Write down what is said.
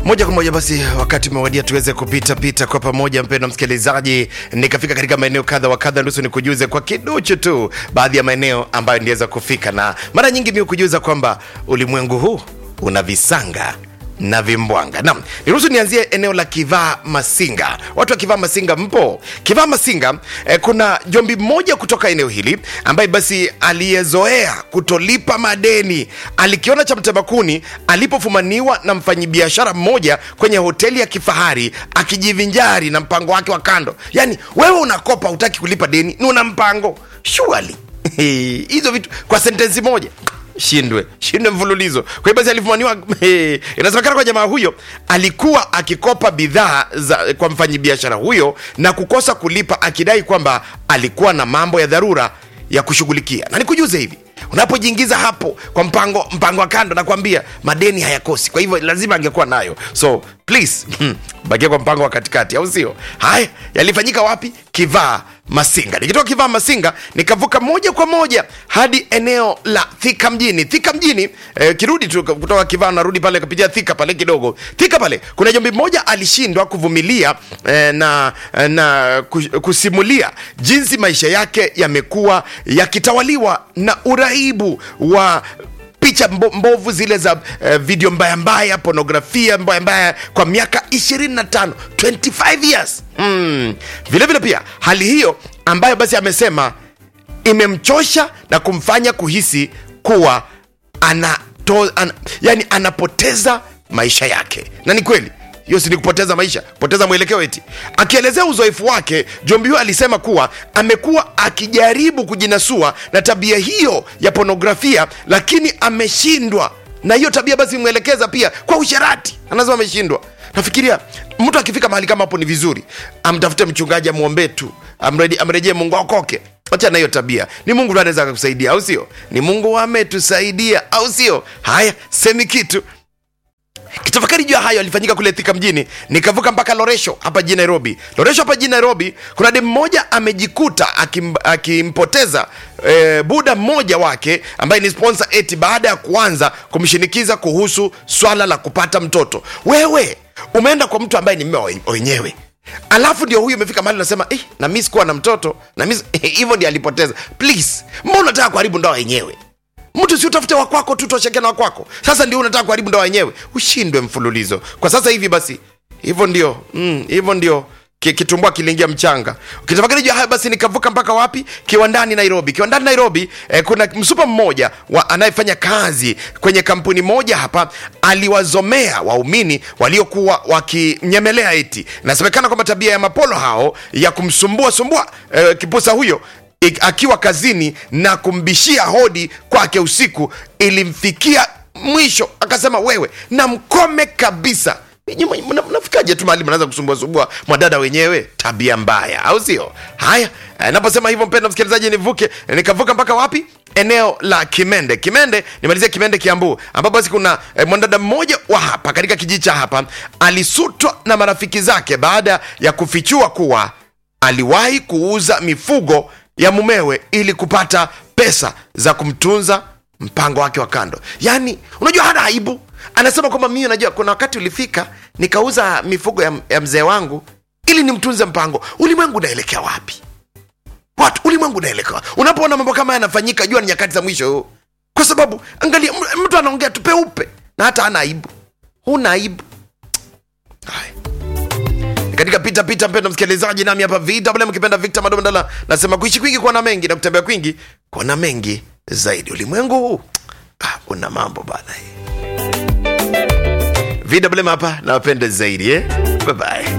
moja kwa moja basi wakati umewadia tuweze kupita pita kwa pamoja mpendo msikilizaji nikafika katika maeneo kadha wa kadha nusu nikujuze kwa kiduchu tu baadhi ya maeneo ambayo ndiweza kufika na mara nyingi mi kujuza kwamba ulimwengu huu una visanga na vimbwanga nam niruhusu nianzie eneo la kivaa masinga watu wa kivaa masinga mpo kivaa masinga eh, kuna jombi mmoja kutoka eneo hili ambaye basi aliyezoea kutolipa madeni alikiona cha mtemakuni alipofumaniwa na mfanyibiashara mmoja kwenye hoteli ya kifahari akijivinjari na mpango wake wa kando yaani wewe unakopa utaki kulipa deni ni una mpango shuali hizo vitu kwa sentensi moja shindwe shindwe mfululizo kwa hiyo basi alifumaniwa eh, inasemekana kwa jamaa huyo alikuwa akikopa bidhaa za kwa mfanyibiashara huyo na kukosa kulipa akidai kwamba alikuwa na mambo ya dharura ya kushughulikia na nikujuze hivi unapojiingiza hapo kwa mpango mpango wa kando nakwambia madeni hayakosi kwa hivyo lazima angekuwa nayo so please bakia kwa mpango wa katikati au sio haya yalifanyika wapi kivaa masinga nikitoka kivaa masinga nikavuka moja kwa moja hadi eneo la thika mjini thika mjini eh, kirudi tu kutoka kivaa narudi pale kapitia thika pale kidogo thika pale kuna jombi mmoja alishindwa kuvumilia eh, na, na kus- kusimulia jinsi maisha yake yamekuwa yakitawaliwa na uraibu wa picha mbo, mbovu zile za uh, video mbaya mbaya pornografia mbaya mbaya kwa miaka 25 25 years mm. vile vile pia hali hiyo ambayo basi amesema imemchosha na kumfanya kuhisi kuwa anato, an, yani anapoteza maisha yake na ni kweli hiyo si ni kupoteza maisha kupoteza mwelekeo eti akielezea uzoefu wake jombi huyo alisema kuwa amekuwa akijaribu kujinasua na tabia hiyo ya ponografia lakini ameshindwa na hiyo tabia basi imwelekeza pia kwa usherati anasema ameshindwa nafikiria mtu akifika mahali kama hapo ni vizuri amtafute mchungaji amwombee tu amreje- amrejee mungu aokoke acha na hiyo tabia ni mungu ndo anaweza akakusaidia au sio ni mungu ametusaidia au sio haya semi kitu kitafakari juu ya hayo alifanyika kule thika mjini nikavuka mpaka loresho hapa jijini nairobi loresho hapa jijini nairobi kuna dem mmoja amejikuta akim, akimpoteza e, buda mmoja wake ambaye ni sponsor eti baada ya kuanza kumshinikiza kuhusu swala la kupata mtoto wewe umeenda kwa mtu ambaye ni mme wa wenyewe alafu ndio huyu imefika mahali nasema eh, na mi sikuwa na mtoto na mi hivyo ndio alipoteza please mbona unataka kuharibu ndoa yenyewe mtu si utafute wakwako tu tosheke na wakwako sasa ndio unataka kuharibu ndoa wenyewe ushindwe mfululizo kwa sasa hivi basi hivyo ndio mm, hivyo ndio ki- kitumbua kiliingia mchanga ukitafakari juu ya haya basi nikavuka mpaka wapi kiwandani nairobi kiwandani nairobi eh, kuna msupa mmoja wa anayefanya kazi kwenye kampuni moja hapa aliwazomea waumini waliokuwa wakimnyemelea eti nasemekana kwamba tabia ya mapolo hao ya kumsumbua sumbua eh, kipusa huyo ik- akiwa kazini na kumbishia hodi kwake usiku ilimfikia mwisho akasema wewe na mkome kabisa Nyinyi mna- mna- mnafikaje tu mahali mnaanza kusumbuasumbua mwadada wenyewe tabia mbaya au sio haya eh, naposema hivyo mpenda msikilizaji nivuke nikavuka mpaka wapi eneo la kimende kimende nimalizia kimende kiambu ambapo basi kuna eh, mwanadada mmoja wa hapa katika kijiji cha hapa alisutwa na marafiki zake baada ya kufichua kuwa aliwahi kuuza mifugo ya mumewe ili kupata pesa za kumtunza mpango wake wa kando yaani unajua hana aibu anasema kwamba mimi unajua kuna wakati ulifika nikauza mifugo ya, ya mzee wangu ili nimtunze mpango ulimwengu unaelekea wapi watu ulimwengu unaelekea wapi? unapoona mambo kama haya yanafanyika jua ni nyakati za mwisho kwa sababu angalia m- mtu anaongea tu peupe na hata hana aibu huna aibu haya katika pita pita mpendo msikilizaji nami hapa vw mkipenda victor madomandala nasema kuishi kwingi kuona mengi na kutembea kwingi kuona mengi zaidi ulimwengu huu ah, una mambo bana vw hapa nawapende zaidi eh? bye bye